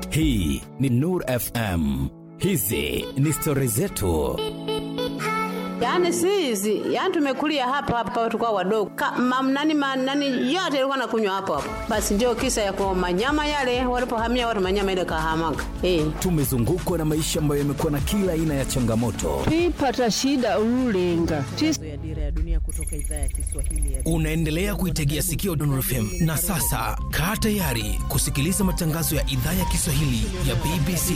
Hii ni Nur FM. Hizi ni stori zetu. Yaani si hizi, yaani tumekulia hapa hapa tukao wadogo. Mamnani manani yote ilikuwa nakunywa hapo hapo. Basi ndio kisa ya kwa manyama yale walipohamia watu manyama ile kahamaga. Eh. Tumezungukwa na maisha ambayo yamekuwa na kila aina ya changamoto, twipata shida ululenga ya dira ya dunia kutoka idhaa ya Kiswahili ya unaendelea kuitegea sikio Nur FM. Na sasa kaa tayari kusikiliza matangazo ya idhaa ya Kiswahili ya BBC.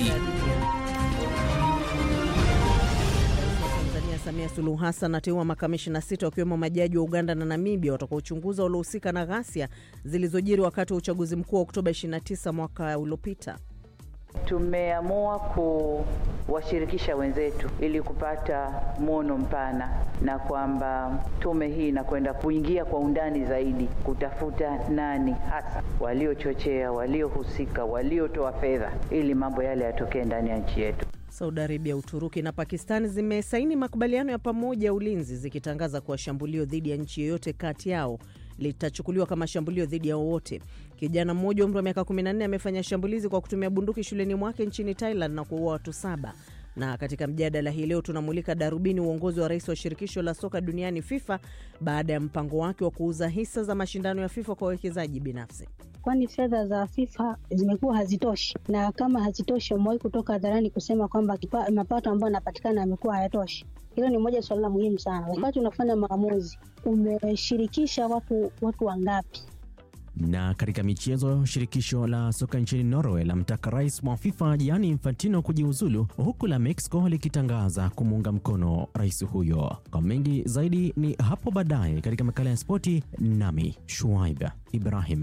Tanzania Samia Suluhu Hassan ateua makamishina sita wakiwemo majaji wa Uganda na Namibia watakaochunguza waliohusika na ghasia zilizojiri wakati wa uchaguzi mkuu wa Oktoba 29 mwaka uliopita. Tumeamua kuwashirikisha wenzetu ili kupata mwono mpana, na kwamba tume hii inakwenda kuingia kwa undani zaidi kutafuta nani hasa waliochochea, waliohusika, waliotoa fedha ili mambo yale yatokee ndani ya nchi yetu. Saudi Arabia, Uturuki na Pakistan zimesaini makubaliano ya pamoja ya ulinzi zikitangaza kuwa shambulio dhidi ya nchi yoyote kati yao litachukuliwa kama shambulio dhidi ya wowote. Kijana mmoja umri wa miaka 14 amefanya shambulizi kwa kutumia bunduki shuleni mwake nchini Thailand na kuua watu saba. Na katika mjadala hii leo tunamulika darubini uongozi wa rais wa shirikisho la soka duniani FIFA baada ya mpango wake wa kuuza hisa za mashindano ya FIFA kwa wawekezaji binafsi. kwani fedha za FIFA zimekuwa hazitoshi, na kama hazitoshi, wamewahi kutoka hadharani kusema kwamba kipa- mapato ambayo yanapatikana yamekuwa hayatoshi. Hilo ni moja suala la muhimu sana. Wakati unafanya maamuzi, umeshirikisha watu watu wangapi? Na katika michezo, shirikisho la soka nchini Norway lamtaka rais wa FIFA Gianni Infantino kujiuzulu, huku la Mexico likitangaza kumuunga mkono rais huyo. Kwa mengi zaidi ni hapo baadaye katika makala ya spoti, nami Shuaib Ibrahim.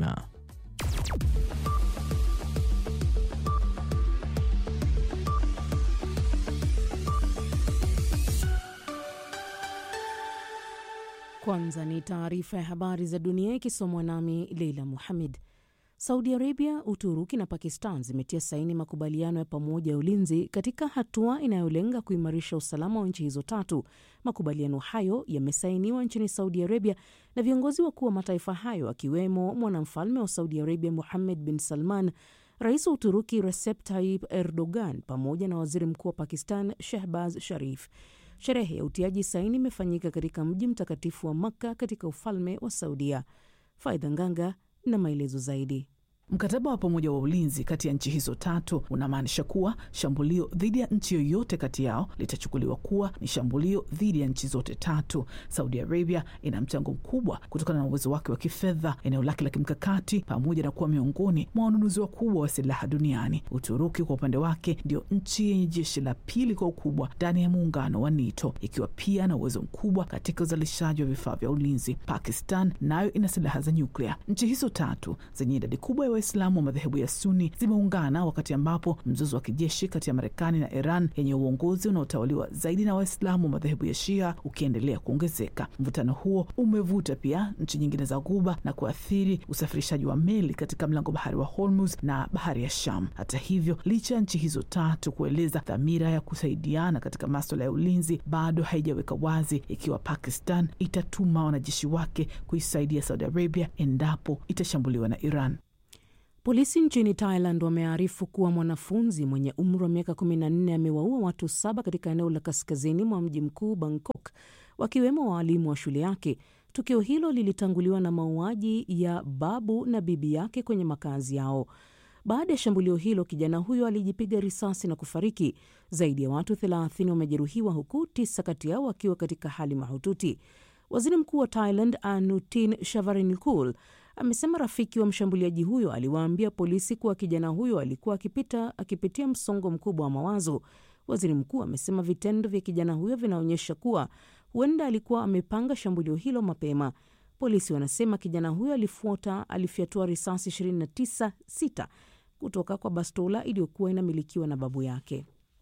Kwanza ni taarifa ya habari za dunia ikisomwa nami Leila Muhamed. Saudi Arabia, Uturuki na Pakistan zimetia saini makubaliano ya pamoja ya ulinzi katika hatua inayolenga kuimarisha usalama wa nchi hizo tatu. Makubaliano hayo yamesainiwa nchini Saudi Arabia na viongozi wakuu wa mataifa hayo akiwemo mwanamfalme wa Saudi Arabia Muhammed bin Salman, rais wa Uturuki Recep Tayyip Erdogan pamoja na waziri mkuu wa Pakistan Shehbaz Sharif. Sherehe ya utiaji saini imefanyika katika mji mtakatifu wa Makka katika ufalme wa Saudia. Faidha Nganga na maelezo zaidi. Mkataba wa pamoja wa ulinzi kati ya nchi hizo tatu unamaanisha kuwa shambulio dhidi ya nchi yoyote kati yao litachukuliwa kuwa ni shambulio dhidi ya nchi zote tatu. Saudi Arabia ina mchango mkubwa kutokana na uwezo wake wa kifedha, eneo lake la kimkakati, pamoja na kuwa miongoni mwa wanunuzi wakubwa wa silaha duniani. Uturuki kwa upande wake ndio nchi yenye jeshi la pili kwa ukubwa ndani ya muungano wa NATO, ikiwa pia na uwezo mkubwa katika uzalishaji wa vifaa vya ulinzi. Pakistan nayo ina silaha za nyuklia. Nchi hizo tatu zenye idadi kubwa ya Waislamu wa madhehebu ya Suni zimeungana wakati ambapo mzozo wa kijeshi kati ya Marekani na Iran yenye uongozi unaotawaliwa zaidi na Waislamu wa madhehebu ya Shia ukiendelea kuongezeka. Mvutano huo umevuta pia nchi nyingine za Ghuba na kuathiri usafirishaji wa meli katika mlango bahari wa Hormuz na bahari ya Sham. Hata hivyo, licha ya nchi hizo tatu kueleza dhamira ya kusaidiana katika maswala ya ulinzi, bado haijaweka wazi ikiwa Pakistan itatuma wanajeshi wake kuisaidia Saudi Arabia endapo itashambuliwa na Iran. Polisi nchini Thailand wamearifu kuwa mwanafunzi mwenye umri wa miaka 14 amewaua watu saba katika eneo la kaskazini mwa mji mkuu Bangkok, wakiwemo waalimu wa shule yake. Tukio hilo lilitanguliwa na mauaji ya babu na bibi yake kwenye makazi yao. Baada ya shambulio hilo, kijana huyo alijipiga risasi na kufariki. Zaidi ya watu 30 wamejeruhiwa, huku tisa kati yao wakiwa katika hali mahututi. Waziri Mkuu wa Thailand Anutin Shavarinukul amesema rafiki wa mshambuliaji huyo aliwaambia polisi kuwa kijana huyo alikuwa akipita, akipitia msongo mkubwa wa mawazo. Waziri mkuu amesema vitendo vya kijana huyo vinaonyesha kuwa huenda alikuwa amepanga shambulio hilo mapema. Polisi wanasema kijana huyo alifuata alifyatua risasi 29 sita kutoka kwa bastola iliyokuwa inamilikiwa na babu yake.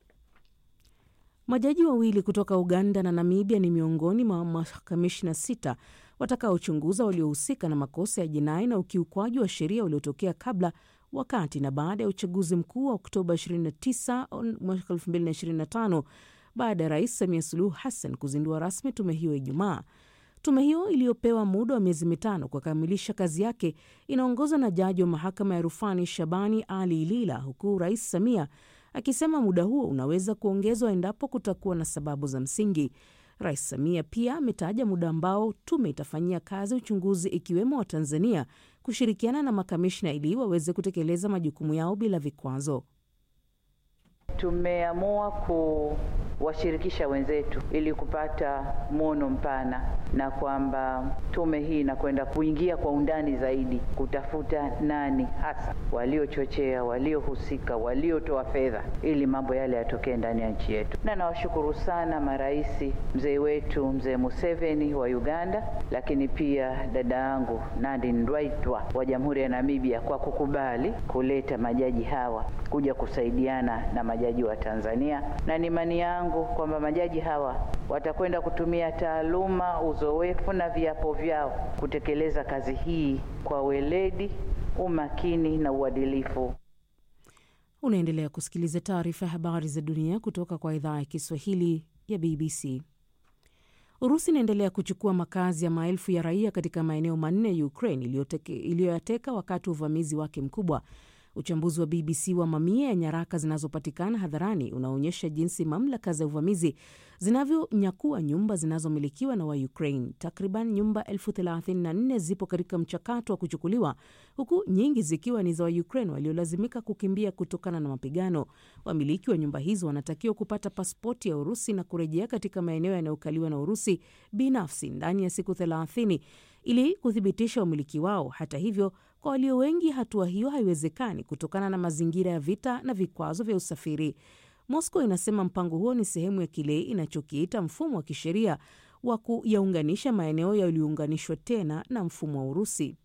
Majaji wawili kutoka Uganda na Namibia ni miongoni mwa makamishna sita watakaochunguza waliohusika na makosa ya jinai na ukiukwaji wa sheria uliotokea kabla, wakati na baada ya uchaguzi mkuu wa Oktoba 29 mwaka 2025 baada ya Rais Samia Suluhu Hassan kuzindua rasmi tume hiyo Ijumaa. Tume hiyo iliyopewa muda wa miezi mitano kukamilisha kazi yake inaongozwa na jaji wa mahakama ya rufani Shabani Ali Ilila, huku Rais Samia akisema muda huo unaweza kuongezwa endapo kutakuwa na sababu za msingi. Rais Samia pia ametaja muda ambao tume itafanyia kazi uchunguzi, ikiwemo wa Tanzania kushirikiana na makamishna ili waweze kutekeleza majukumu yao bila vikwazo. Tumeamua kuwashirikisha wenzetu ili kupata mwono mpana, na kwamba tume hii inakwenda kuingia kwa undani zaidi kutafuta nani hasa waliochochea, waliohusika, waliotoa fedha ili mambo yale yatokee ndani ya nchi yetu. Na nawashukuru sana marais, mzee wetu mzee Museveni wa Uganda, lakini pia dada yangu Nadine Ndwaitwa wa Jamhuri ya Namibia kwa kukubali kuleta majaji hawa kuja kusaidiana na majaji wa Tanzania, na ni imani yangu kwamba majaji hawa watakwenda kutumia taaluma, uzoefu na viapo vyao kutekeleza kazi hii kwa weledi, umakini na uadilifu. Unaendelea kusikiliza taarifa ya habari za dunia kutoka kwa idhaa ya Kiswahili ya BBC. Urusi inaendelea kuchukua makazi ya maelfu ya raia katika maeneo manne ya Ukraine iliyoyateka wakati wa uvamizi wake mkubwa. Uchambuzi wa BBC wa mamia ya nyaraka zinazopatikana hadharani unaonyesha jinsi mamlaka za uvamizi zinavyonyakua nyumba zinazomilikiwa na Waukraine. Takriban nyumba elfu 34 zipo katika mchakato wa kuchukuliwa, huku nyingi zikiwa ni za Waukraine waliolazimika kukimbia kutokana na mapigano. Wamiliki wa nyumba hizo wanatakiwa kupata pasipoti ya Urusi na kurejea katika maeneo yanayokaliwa na Urusi binafsi ndani ya siku 30 ili kuthibitisha umiliki wao. Hata hivyo, kwa walio wengi hatua hiyo haiwezekani kutokana na mazingira ya vita na vikwazo vya usafiri. Moscow inasema mpango huo ni sehemu ya kile inachokiita mfumo wa kisheria wa kuyaunganisha maeneo yaliyounganishwa tena na mfumo wa Urusi.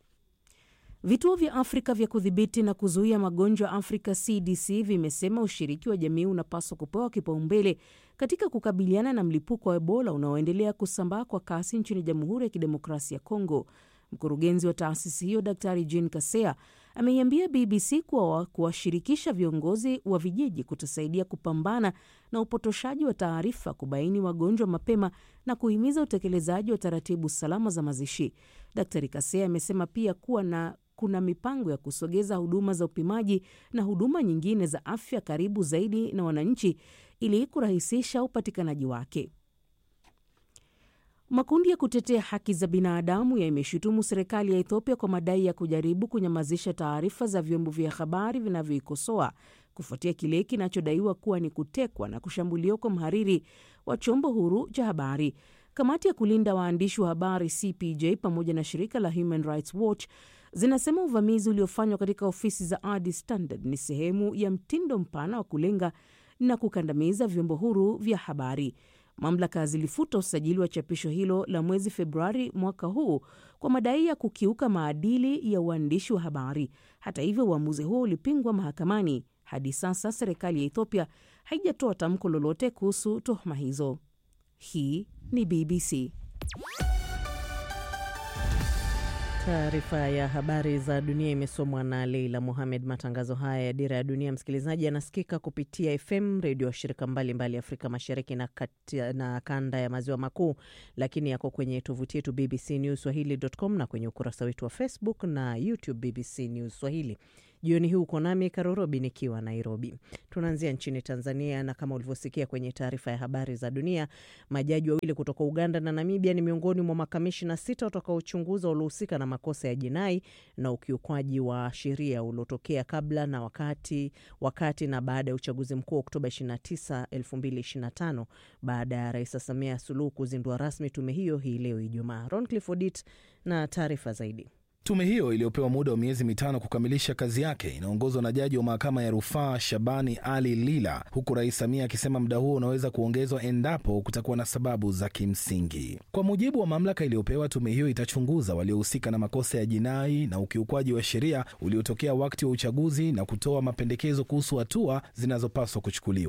Vituo vya Afrika vya kudhibiti na kuzuia magonjwa Afrika CDC vimesema ushiriki wa jamii unapaswa kupewa kipaumbele katika kukabiliana na mlipuko wa Ebola unaoendelea kusambaa kwa kasi nchini Jamhuri ya Kidemokrasia ya Kongo. Mkurugenzi wa taasisi hiyo Daktari Jean Kasea ameiambia BBC kuwa kuwashirikisha viongozi wa vijiji kutasaidia kupambana na upotoshaji wa taarifa, kubaini wagonjwa mapema na kuhimiza utekelezaji wa taratibu salama za mazishi. Daktari Kasea amesema pia kuwa na kuna mipango ya kusogeza huduma za upimaji na huduma nyingine za afya karibu zaidi na wananchi ili kurahisisha upatikanaji wake. Makundi ya kutetea haki za binadamu yameshutumu serikali ya Ethiopia kwa madai ya kujaribu kunyamazisha taarifa za vyombo vya habari vinavyoikosoa kufuatia kile kinachodaiwa kuwa ni kutekwa na kushambuliwa kwa mhariri wa chombo huru cha habari. Kamati ya kulinda waandishi wa habari CPJ pamoja na shirika la Human Rights Watch zinasema uvamizi uliofanywa katika ofisi za Addis Standard ni sehemu ya mtindo mpana wa kulenga na kukandamiza vyombo huru vya habari. Mamlaka zilifuta usajili wa chapisho hilo la mwezi Februari mwaka huu kwa madai ya kukiuka maadili ya uandishi wa habari. Hata hivyo, uamuzi huo ulipingwa mahakamani. Hadi sasa serikali ya Ethiopia haijatoa tamko lolote kuhusu tuhuma hizo. Hii ni BBC. Taarifa ya habari za dunia imesomwa na Leila Mohamed. Matangazo haya ya Dira ya Dunia, msikilizaji, yanasikika kupitia FM redio washirika mbalimbali Afrika Mashariki na, kati, na kanda ya maziwa makuu, lakini yako kwenye tovuti yetu BBC News Swahili.com na kwenye ukurasa wetu wa Facebook na YouTube BBC News Swahili. Jioni hii uko nami Karorobi nikiwa Nairobi. Tunaanzia nchini Tanzania, na kama ulivyosikia kwenye taarifa ya habari za dunia, majaji wawili kutoka Uganda na Namibia ni miongoni mwa makamishina sita watakaochunguza waliohusika na makosa ya jinai na ukiukwaji wa sheria uliotokea kabla na wakati, wakati na baada ya uchaguzi mkuu wa Oktoba 29, 2025 baada ya Rais Samia Suluhu kuzindua rasmi tume hiyo hii leo Ijumaa. Ron Cliffordit na taarifa zaidi. Tume hiyo iliyopewa muda wa miezi mitano kukamilisha kazi yake inaongozwa na jaji wa mahakama ya rufaa Shabani Ali Lila, huku Rais Samia akisema muda huo unaweza kuongezwa endapo kutakuwa na sababu za kimsingi. Kwa mujibu wa mamlaka iliyopewa, tume hiyo itachunguza waliohusika na makosa ya jinai na ukiukwaji wa sheria uliotokea wakati wa uchaguzi na kutoa mapendekezo kuhusu hatua zinazopaswa kuchukuliwa.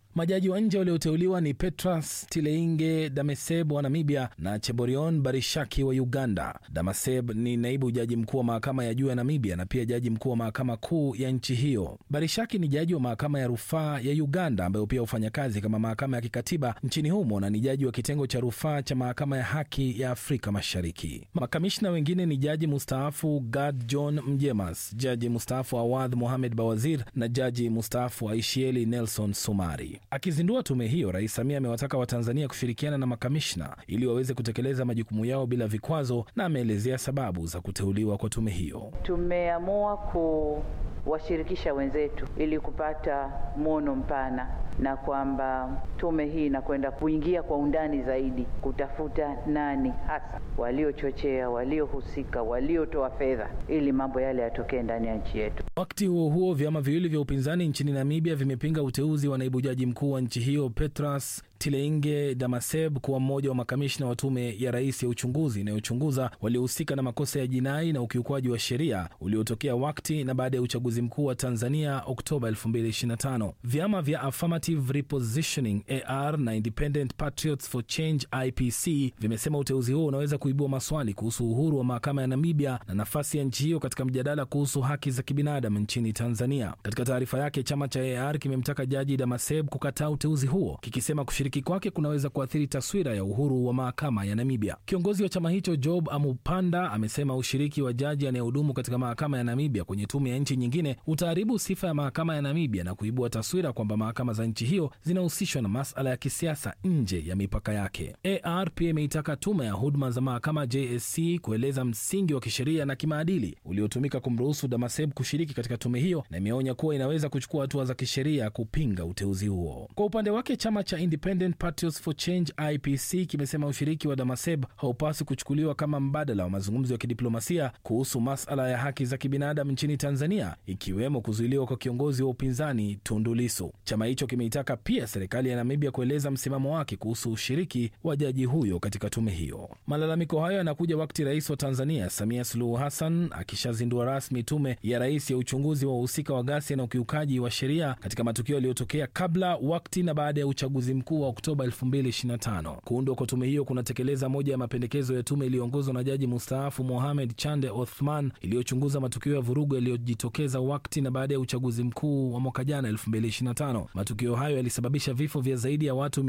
Majaji wa nje walioteuliwa ni Petras Tileinge Dameseb wa Namibia na Cheborion Barishaki wa Uganda. Damaseb ni naibu jaji mkuu wa mahakama ya juu ya Namibia na pia jaji mkuu wa mahakama kuu ya nchi hiyo. Barishaki ni jaji wa mahakama ya rufaa ya Uganda ambayo pia hufanya kazi kama mahakama ya kikatiba nchini humo na ni jaji wa kitengo cha rufaa cha mahakama ya haki ya Afrika Mashariki. Makamishna wengine ni jaji mustaafu Gad John Mjemas, jaji mustaafu Awadh Mohamed Bawazir na jaji mustaafu Aishieli Nelson Sumari. Akizindua tume hiyo, Rais Samia amewataka Watanzania kushirikiana na makamishna ili waweze kutekeleza majukumu yao bila vikwazo, na ameelezea sababu za kuteuliwa kwa tume hiyo. Tumeamua kuwashirikisha wenzetu ili kupata mwono mpana, na kwamba tume hii inakwenda kuingia kwa undani zaidi kutafuta nani hasa waliochochea, waliohusika, waliotoa fedha ili mambo yale yatokee ndani ya nchi yetu. Wakati huo huo, vyama viwili vya upinzani nchini Namibia vimepinga uteuzi wa naibu jaji mkuu wa nchi hiyo Petras Tileinge Damaseb kuwa mmoja wa makamishna wa tume ya rais ya uchunguzi inayochunguza waliohusika na makosa ya jinai na ukiukwaji wa sheria uliotokea wakati na baada ya uchaguzi mkuu wa Tanzania Oktoba 2025. Vyama vya Affirmative Repositioning AR na Independent Patriots for Change IPC vimesema uteuzi huo unaweza kuibua maswali kuhusu uhuru wa mahakama ya Namibia na nafasi ya nchi hiyo katika mjadala kuhusu haki za kibinadamu nchini Tanzania. Katika taarifa yake, chama cha AR kimemtaka jaji Damaseb kukataa uteuzi huo kikisema kushiriki kwake kunaweza kuathiri taswira ya uhuru wa mahakama ya Namibia. Kiongozi wa chama hicho Job Amupanda amesema ushiriki wa jaji anayehudumu katika mahakama ya Namibia kwenye tume ya nchi nyingine utaharibu sifa ya mahakama ya Namibia na kuibua taswira kwamba mahakama za nchi hiyo zinahusishwa na masala ya kisiasa nje ya mipaka yake. AR pia imeitaka tume ya huduma za mahakama JSC kueleza msingi wa kisheria na kimaadili uliotumika kumruhusu Damaseb kushiriki katika tume hiyo, na imeonya kuwa inaweza kuchukua hatua za kisheria kupinga uteuzi huo. Kwa upande wake chama cha Independent Patriots for Change IPC kimesema ushiriki wa Damaseb haupaswi kuchukuliwa kama mbadala wa mazungumzo ya kidiplomasia kuhusu masala ya haki za kibinadamu nchini Tanzania, ikiwemo kuzuiliwa kwa kiongozi wa upinzani Tundu Lissu. Chama hicho kimeitaka pia serikali ya Namibia kueleza msimamo wake kuhusu ushiriki wa jaji huyo katika tume hiyo. Malalamiko hayo yanakuja wakati rais wa Tanzania Samia Suluhu Hassan akishazindua rasmi tume ya rais ya uchunguzi wa wahusika wa ghasia na ukiukaji wa sheria katika matukio yaliyotokea kabla, wakati na baada ya uchaguzi mkuu wa Oktoba 2025. Kuundwa kwa tume hiyo kunatekeleza moja ya mapendekezo ya tume iliyoongozwa na jaji mustaafu Mohamed Chande Othman iliyochunguza matukio ya vurugu yaliyojitokeza wakati na baada ya uchaguzi mkuu wa mwaka jana 2025. Matukio hayo yalisababisha vifo vya zaidi ya watu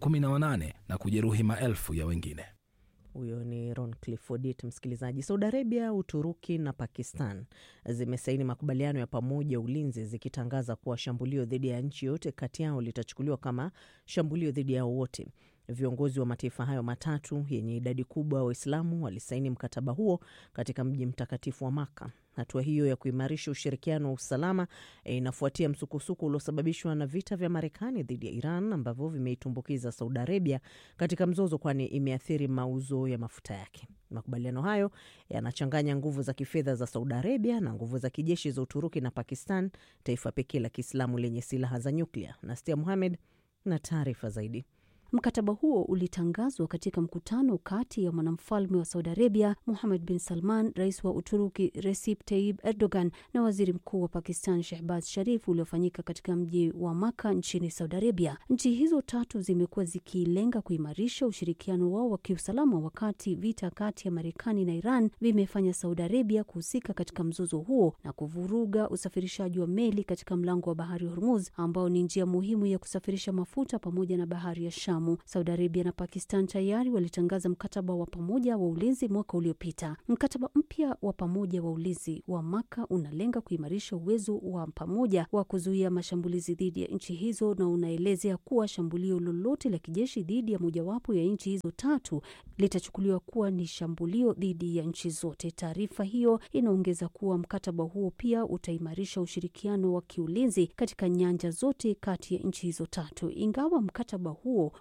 518 na kujeruhi maelfu ya wengine. Huyo ni Ron Cliffordit. Msikilizaji, Saudi Arabia, Uturuki na Pakistan zimesaini makubaliano ya pamoja ya ulinzi zikitangaza kuwa shambulio dhidi ya nchi yoyote kati yao litachukuliwa kama shambulio dhidi yao wote. Viongozi wa mataifa hayo matatu yenye idadi kubwa ya Waislamu walisaini mkataba huo katika mji mtakatifu wa Maka. Hatua hiyo ya kuimarisha ushirikiano wa usalama e, inafuatia msukosuko uliosababishwa na vita vya Marekani dhidi ya Iran ambavyo vimeitumbukiza Saudi Arabia katika mzozo, kwani imeathiri mauzo ya mafuta yake. Makubaliano hayo yanachanganya nguvu za kifedha za Saudi Arabia na nguvu za kijeshi za Uturuki na Pakistan, taifa pekee la Kiislamu lenye silaha za nyuklia. Nastia Muhamed na taarifa zaidi. Mkataba huo ulitangazwa katika mkutano kati ya mwanamfalme wa Saudi Arabia Muhammad bin Salman, rais wa Uturuki Recep Tayyip Erdogan na waziri mkuu wa Pakistan Shehbaz Sharif uliofanyika katika mji wa Maka nchini Saudi Arabia. Nchi hizo tatu zimekuwa zikilenga kuimarisha ushirikiano wao wa kiusalama, wakati vita kati ya Marekani na Iran vimefanya Saudi Arabia kuhusika katika mzozo huo na kuvuruga usafirishaji wa meli katika mlango wa bahari wa Hormuz ambao ni njia muhimu ya kusafirisha mafuta pamoja na bahari ya Sham. Saudi Arabia na Pakistan tayari walitangaza mkataba wa pamoja wa ulinzi mwaka uliopita. Mkataba mpya wa pamoja wa ulinzi wa Maka unalenga kuimarisha uwezo wa pamoja wa kuzuia mashambulizi dhidi ya nchi hizo na unaelezea kuwa shambulio lolote la kijeshi dhidi ya mojawapo ya nchi hizo tatu litachukuliwa kuwa ni shambulio dhidi ya nchi zote. Taarifa hiyo inaongeza kuwa mkataba huo pia utaimarisha ushirikiano wa kiulinzi katika nyanja zote kati ya nchi hizo tatu. Ingawa mkataba huo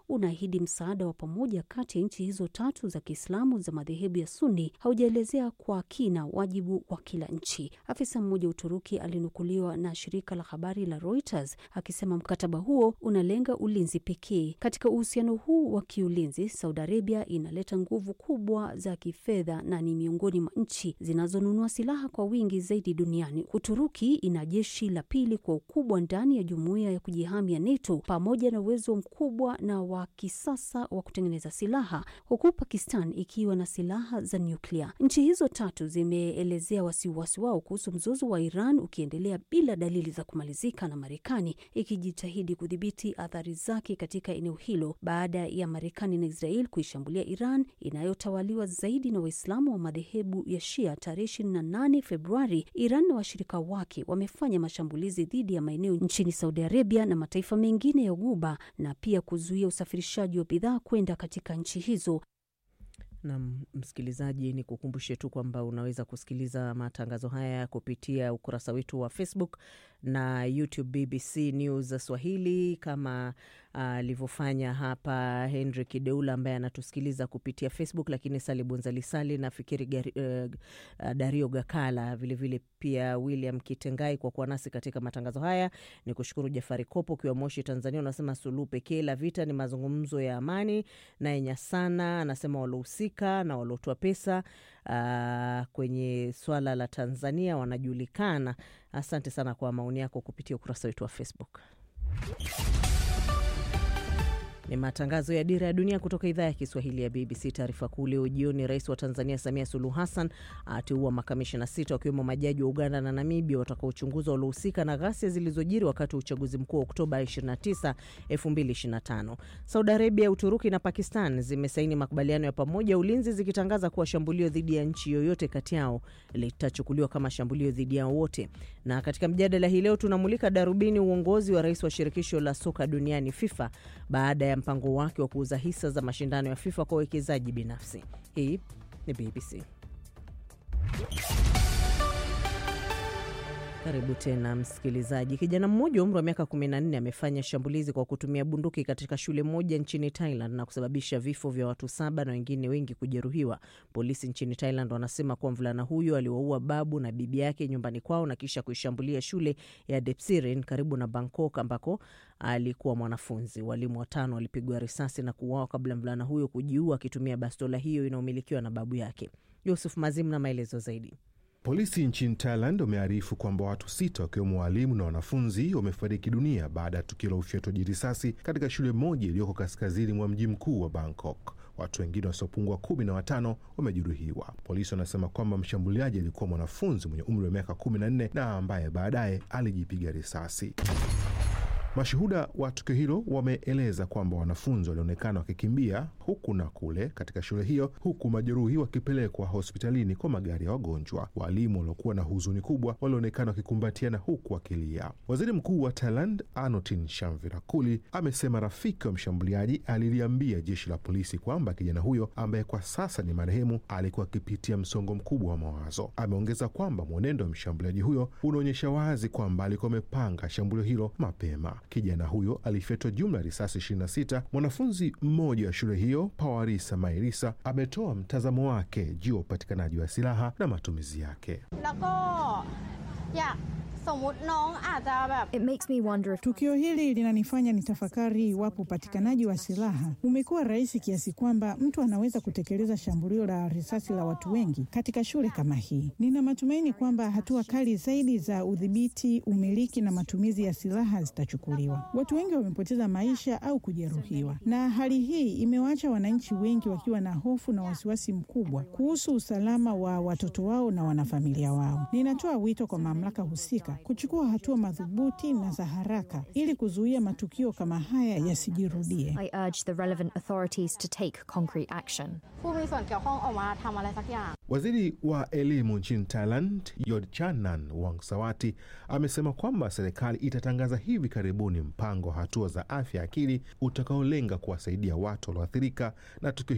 unaahidi msaada wa pamoja kati ya nchi hizo tatu za Kiislamu za madhehebu ya Sunni haujaelezea kwa kina wajibu wa kila nchi. Afisa mmoja Uturuki alinukuliwa na shirika la habari la Reuters akisema mkataba huo unalenga ulinzi pekee. Katika uhusiano huu wa kiulinzi, Saudi Arabia inaleta nguvu kubwa za kifedha na ni miongoni mwa nchi zinazonunua silaha kwa wingi zaidi duniani. Uturuki ina jeshi la pili kwa ukubwa ndani ya jumuiya ya kujihami ya NATO pamoja na uwezo mkubwa na wa kisasa wa kutengeneza silaha, huku Pakistan ikiwa na silaha za nyuklia. Nchi hizo tatu zimeelezea wasiwasi wao kuhusu mzozo wa Iran ukiendelea bila dalili za kumalizika, na Marekani ikijitahidi kudhibiti athari zake katika eneo hilo baada ya Marekani na Israel kuishambulia Iran inayotawaliwa zaidi na Waislamu wa madhehebu ya Shia tarehe 28 Februari. Iran na washirika wake wamefanya mashambulizi dhidi ya maeneo nchini Saudi Arabia na mataifa mengine ya Ghuba na pia kuzuia usafirishaji wa bidhaa kwenda katika nchi hizo. Na msikilizaji, ni kukumbushe tu kwamba unaweza kusikiliza matangazo haya kupitia ukurasa wetu wa Facebook na YouTube BBC News Swahili, kama alivyofanya uh, hapa Henry Kideula ambaye anatusikiliza kupitia Facebook, lakini Sali Bunzalisali na Fikiri gari, uh, Dario Gakala vilevile vile pia William Kitengai kwa kuwa nasi katika matangazo haya. Ni kushukuru Jafari Kopo ukiwa Moshi, Tanzania, unasema suluhu pekee la vita ni mazungumzo ya amani. Naye Nyasana anasema walohusika na waliotoa pesa uh, kwenye swala la Tanzania wanajulikana. Asante sana kwa maoni yako kupitia ukurasa wetu wa Facebook. Ni matangazo ya Dira ya Dunia kutoka idhaa ya Kiswahili ya BBC. Taarifa kuu leo jioni, rais wa Tanzania Samia Suluhu Hassan ateua makamishina sita wakiwemo majaji wa Uganda na Namibia watakaochunguza waliohusika na ghasia zilizojiri wakati wa uchaguzi mkuu wa Oktoba 29, 2025. Saudi Arabia, Uturuki na Pakistan zimesaini makubaliano ya pamoja ya ulinzi zikitangaza kuwa shambulio dhidi ya nchi yoyote kati yao litachukuliwa kama shambulio dhidi yao wote. Na katika mjadala hii leo tunamulika darubini uongozi wa rais wa shirikisho la soka duniani FIFA baada ya mpango wake wa kuuza hisa za mashindano ya FIFA kwa wawekezaji binafsi. Hii ni BBC. Karibu tena msikilizaji. Kijana mmoja wa umri wa miaka 14 amefanya shambulizi kwa kutumia bunduki katika shule moja nchini Thailand na kusababisha vifo vya watu saba na wengine wengi kujeruhiwa. Polisi nchini Thailand wanasema kuwa mvulana huyo aliwaua babu na bibi yake nyumbani kwao na kisha kuishambulia shule ya Depsirin karibu na Bangkok ambako alikuwa mwanafunzi. Walimu watano walipigwa risasi na kuuawa kabla mvulana huyo kujiua akitumia bastola hiyo inayomilikiwa na babu yake. Yusuf Mazim na maelezo zaidi. Polisi nchini Thailand wamearifu kwamba watu sita wakiwemo waalimu na wanafunzi wamefariki dunia baada ya tukio la ufyatuaji risasi katika shule moja iliyoko kaskazini mwa mji mkuu wa Bangkok. Watu wengine wasiopungua kumi na watano wamejeruhiwa. Polisi wanasema kwamba mshambuliaji alikuwa mwanafunzi mwenye umri wa miaka kumi na nne na ambaye baadaye alijipiga risasi. Mashuhuda wa tukio hilo wameeleza kwamba wanafunzi walionekana wakikimbia huku na kule katika shule hiyo, huku majeruhi wakipelekwa hospitalini kwa magari ya wagonjwa. Waalimu waliokuwa na huzuni kubwa walionekana wakikumbatiana huku wakilia. Waziri Mkuu wa Thailand Anutin Chanvirakuli amesema rafiki wa mshambuliaji aliliambia jeshi la polisi kwamba kijana huyo ambaye kwa sasa ni marehemu alikuwa akipitia msongo mkubwa wa mawazo. Ameongeza kwamba mwenendo wa mshambuliaji huyo unaonyesha wazi kwamba alikuwa amepanga shambulio hilo mapema. Kijana huyo alifyatwa jumla ya risasi 26. Mwanafunzi mmoja wa shule hiyo Pawarisa Mairisa ametoa mtazamo wake juu ya upatikanaji wa silaha na matumizi yake. It makes me wonder if... Tukio hili linanifanya nitafakari iwapo upatikanaji wa silaha umekuwa rahisi kiasi kwamba mtu anaweza kutekeleza shambulio la risasi la watu wengi katika shule kama hii. Nina matumaini kwamba hatua kali zaidi za udhibiti, umiliki na matumizi ya silaha zitachukuliwa. Watu wengi wamepoteza maisha au kujeruhiwa, na hali hii imewaacha wananchi wengi wakiwa na hofu na wasiwasi mkubwa kuhusu usalama wa watoto wao na wanafamilia wao. Ninatoa wito kwa mamlaka husika kuchukua hatua madhubuti na za haraka ili kuzuia matukio kama haya yasijirudie. I urge the relevant authorities to take concrete action. Waziri wa elimu nchini Thailand Yodchanan Wongsawati amesema kwamba serikali itatangaza hivi karibuni mpango wa hatua za afya akili utakaolenga kuwasaidia watu walioathirika na tukio